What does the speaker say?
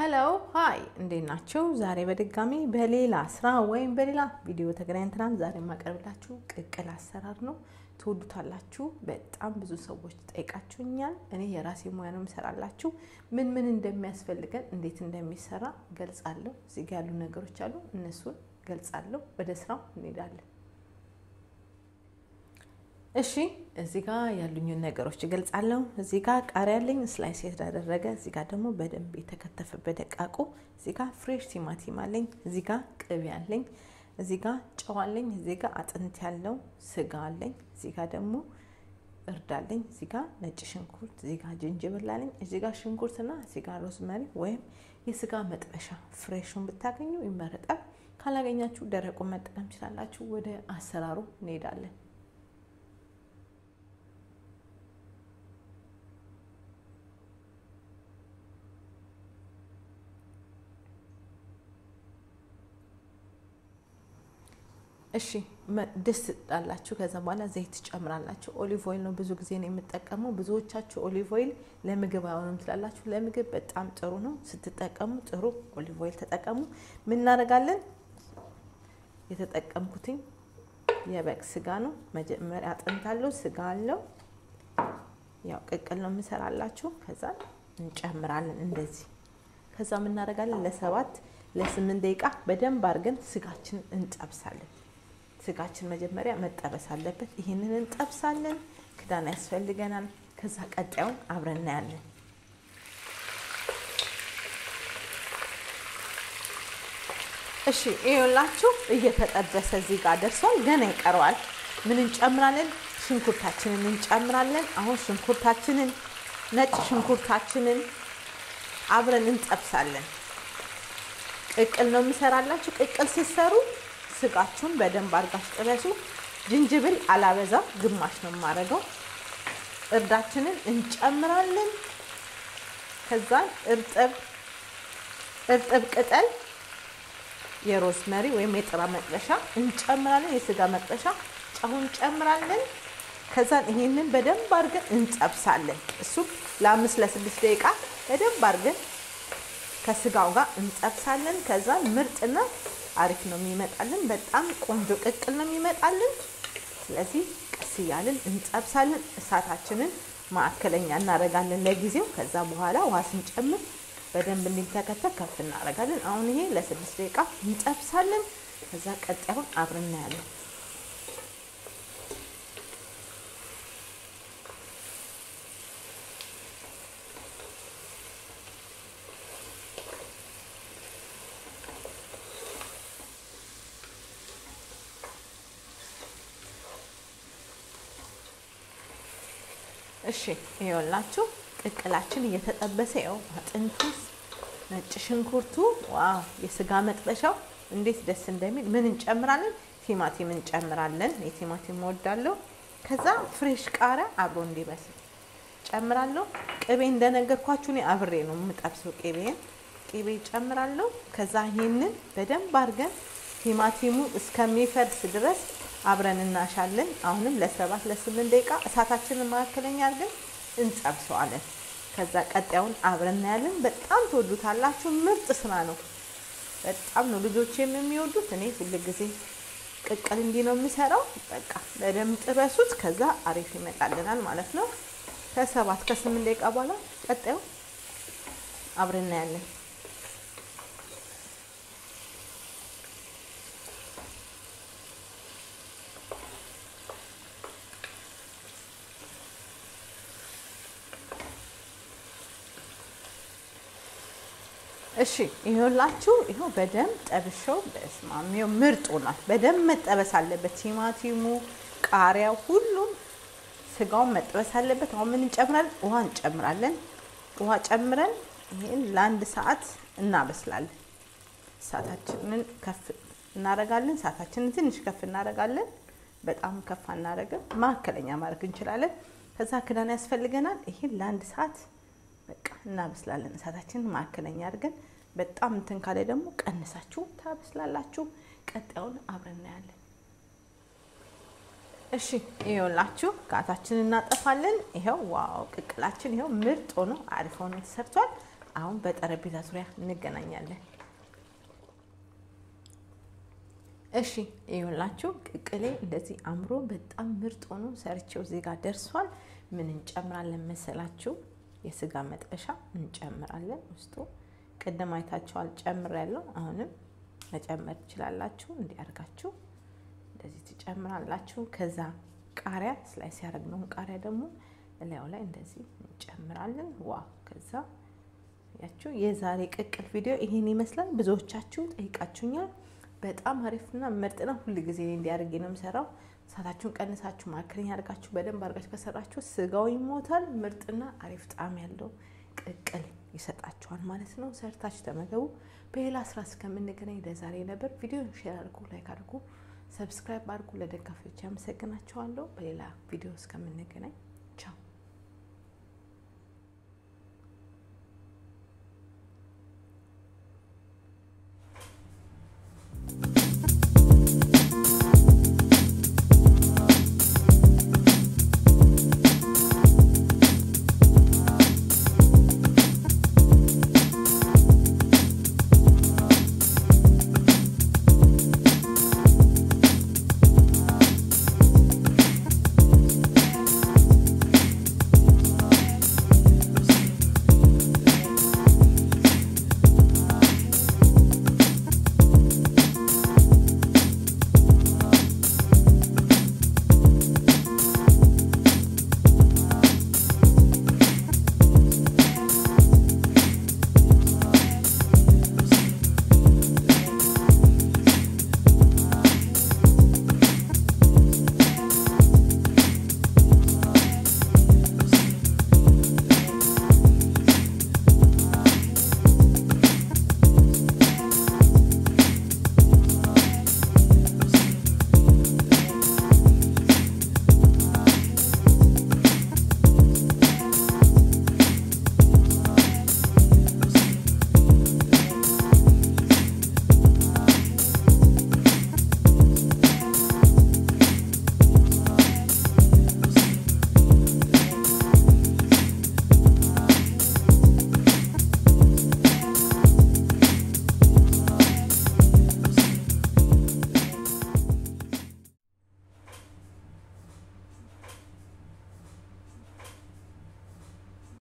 ሄሎ ሀይ እንዴት ናችሁ? ዛሬ በድጋሚ በሌላ ስራ ወይም በሌላ ቪዲዮ ተገናኝተናል። ዛሬ የማቀርብላችሁ ቅቅል አሰራር ነው። ትወዱታላችሁ። በጣም ብዙ ሰዎች ጠይቃችሁኛል። እኔ የራሴ ሙያ ነው የምሰራላችሁ። ምን ምን እንደሚያስፈልገን እንዴት እንደሚሰራ ገልጻለሁ። እዚህ ጋ ያሉ ነገሮች አሉ፣ እነሱን ገልጻለሁ። ወደ ስራው እንሄዳለን። እሺ እዚህ ጋር ያሉኝን ነገሮች እገልጻለሁ። እዚህ ጋር ቃሪያ አለኝ ስላይስ የተደረገ፣ እዚህ ጋር ደግሞ በደንብ የተከተፈ በደቃቁ፣ እዚህ ጋር ፍሬሽ ቲማቲም አለኝ፣ እዚህ ጋር ቅቤ አለኝ፣ እዚህ ጋር ጨው አለኝ፣ እዚህ ጋር አጥንት ያለው ስጋ አለኝ፣ እዚህ ጋር ደግሞ እርድ አለኝ፣ እዚህ ጋር ነጭ ሽንኩርት፣ እዚህ ጋር ጅንጅብል አለኝ፣ እዚህ ጋር ሽንኩርትና እዚህ ጋር ሮዝመሪ ወይም የስጋ መጥበሻ ፍሬሹን ብታገኙ ይመረጣል። ካላገኛችሁ ደረቁን መጠቀም ትችላላችሁ። ወደ አሰራሩ እንሄዳለን። እሺ ድስት ጣላችሁ። ከዛ በኋላ ዘይት ትጨምራላችሁ። ኦሊቭ ኦይል ነው ብዙ ጊዜ ነው የምጠቀመው። ብዙዎቻችሁ ኦሊቭ ኦይል ለምግብ አይሆንም ትላላችሁ። ለምግብ በጣም ጥሩ ነው። ስትጠቀሙ ጥሩ ኦሊቭ ኦይል ተጠቀሙ። ምን እናደርጋለን? የተጠቀምኩትኝ የበግ ስጋ ነው። መጀመሪያ አጥንት አለው፣ ስጋ አለው። ያው ቅቅል ነው የምሰራላችሁ። ከዛ እንጨምራለን እንደዚህ። ከዛ ምን እናደርጋለን? ለሰባት ለስምንት ደቂቃ በደንብ አድርገን ስጋችን እንጠብሳለን። ስጋችን መጀመሪያ መጠበስ አለበት። ይህንን እንጠብሳለን። ክዳን ያስፈልገናል። ከዛ ቀጣዩን አብረን እናያለን። እሺ ይኸውላችሁ እየተጠበሰ እዚህ ጋር ደርሷል። ገና ይቀረዋል። ምን እንጨምራለን? ሽንኩርታችንን እንጨምራለን። አሁን ሽንኩርታችንን ነጭ ሽንኩርታችንን አብረን እንጠብሳለን። ቅቅል ነው የምሰራላችሁ። ቅቅል ሲሰሩ ስጋችሁን በደንብ አድርጋችሁ ጥበሱ። ዝንጅብል አላበዛ፣ ግማሽ ነው የማደርገው። እርዳችንን እንጨምራለን። ከዛን እርጥብ እርጥብ ቅጠል የሮዝመሪ ወይም የጥራ መጥበሻ እንጨምራለን። የስጋ መጥበሻ ጨው እንጨምራለን። ከዛን ይሄንን በደንብ አድርገን እንጠብሳለን። እሱም ለአምስት ለስድስት ደቂቃ በደንብ አድርገን ከስጋው ጋር እንጠብሳለን። ከዛ ምርጥና አሪፍ ነው የሚመጣልን። በጣም ቆንጆ ቅቅል ነው የሚመጣልን። ስለዚህ ቀስ እያልን እንጠብሳለን። እሳታችንን ማዕከለኛ እናደርጋለን ለጊዜው። ከዛ በኋላ ውሃ ስንጨምር በደንብ እንዲተከተክ ከፍ እናደርጋለን። አሁን ይሄ ለስድስት ደቂቃ እንጠብሳለን። ከዛ ቀጣዩን አብረን እናያለን። እሺ ይኸውላችሁ ቅቅላችን እየተጠበሰ ይኸው አጥንቱ፣ ነጭ ሽንኩርቱ፣ ዋው የስጋ መጥበሻው እንዴት ደስ እንደሚል። ምን እንጨምራለን? ቲማቲም እንጨምራለን። የቲማቲም እወዳለሁ። ከዛ ፍሬሽ ቃሪያ አብሮ እንዲበስል ጨምራለሁ። ቅቤ እንደነገርኳችሁ እኔ አብሬ ነው የምጠብሰው። ቅቤን ቅቤ ጨምራለሁ። ከዛ ይህንን በደንብ አድርገን ቲማቲሙ እስከሚፈርስ ድረስ አብረን እናሻለን። አሁንም ለሰባት ለስምንት ደቂቃ እሳታችንን መካከለኛ አድርገን እንጠብሰዋለን። ከዛ ቀጣዩን አብረን እናያለን። በጣም ትወዱታላችሁ። ምርጥ ስራ ነው። በጣም ነው ልጆቼም የሚወዱት። እኔ ሁል ጊዜ ቅቅል እንዲህ ነው የምሰራው። በቃ በደንብ ጥበሱት። ከዛ አሪፍ ይመጣልናል ማለት ነው። ከሰባት ከስምንት ደቂቃ በኋላ ቀጣዩ አብረን እናያለን። እሺ ይኸውላችሁ፣ ይኸው በደንብ ጠብሸው በስማም ይኸው ምርጥ ሆኗል። በደንብ መጠበስ አለበት። ቲማቲሙ፣ ቃሪያው፣ ሁሉም ስጋውን መጠበስ አለበት። አሁን ምን እንጨምራለን? ውሃ እንጨምራለን። ውሃ ጨምረን ይህን ለአንድ ሰዓት እናበስላለን። እሳታችንን ከፍ እናደርጋለን። እሳታችንን ትንሽ ከፍ እናደርጋለን። በጣም ከፍ አናደርግም፣ መካከለኛ ማድረግ እንችላለን። ከዛ ክዳን ያስፈልገናል። ይህን ለአንድ ሰዓት በቃ እናበስላለን። እሳታችንን ማዕከለኛ አድርገን በጣም እንትን ካለ ደግሞ ቀንሳችሁ ታበስላላችሁ። ቀጣዩን አብረን እናያለን። እሺ ይኸውላችሁ ጋታችንን እናጠፋለን። ይኸው ዋው ቅቅላችን ይኸው ምርጥ ሆኖ አሪፍ ሆኖ ተሰርቷል። አሁን በጠረጴዛ ዙሪያ እንገናኛለን። እሺ ይኸውላችሁ ቅቅሌ እንደዚህ አምሮ በጣም ምርጥ ሆኖ ሰርቼው እዚህ ጋር ደርሷል። ምን እንጨምራለን መሰላችሁ? የስጋ መጥበሻ እንጨምራለን ውስጡ። ቅድም አይታችኋል ጨምሬያለሁ። አሁንም መጨመር ትችላላችሁ። እንዲያርጋችሁ እንደዚህ ትጨምራላችሁ። ከዛ ቃሪያ ስላይስ ያደረግነውን ቃሪያ ደግሞ እላዩ ላይ እንደዚህ እንጨምራለን። ዋ ከዛ ያችሁ የዛሬ ቅቅል ቪዲዮ ይሄን ይመስላል። ብዙዎቻችሁ ጠይቃችሁኛል። በጣም አሪፍና ምርጥ ነው። ሁል ጊዜ እንዲያደርግ ነው የምሰራው። እሳታችሁን ቀንሳችሁ ማክረኝ አድርጋችሁ በደንብ አድርጋችሁ ከሰራችሁ ስጋው ይሞታል። ምርጥና አሪፍ ጣዕም ያለው ቅቅል ይሰጣችኋል ማለት ነው። ሰርታችሁ ተመገቡ። በሌላ ስራ እስከምንገናኝ ለዛሬ ነበር። ቪዲዮ ሼር አድርጉ፣ ላይክ አድርጉ፣ ሰብስክራይብ አድርጉ። ለደጋፊዎች ያመሰግናችኋለሁ። በሌላ ቪዲዮ እስከምንገናኝ